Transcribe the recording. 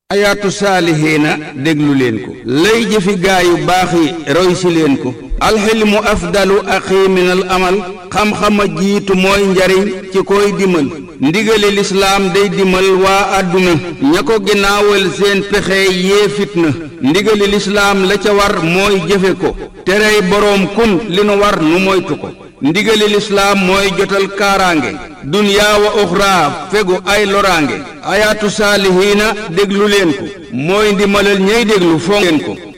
ayaatu saalihiina déglu leen ko lay jëfi gaa yu baax yi roy si leen ko alxilmu afdalu axi minal amal xam-xama jiitu mooy njariñ ci koy dimal ndigali lislaam day dimal waa àdduna ña ko ginnaawal seen pexe yee fitna ndigali lislaam la ca war mooy jëfe ko terey boroom kun li nu war nu moytu ko ndigali lislaam mooy jotal kaaraange dunyaa wa uxraa fegu ay loraange ayaatu saalihiina déglu leen ko mooy ndimalal ñey déglu fonk leen ko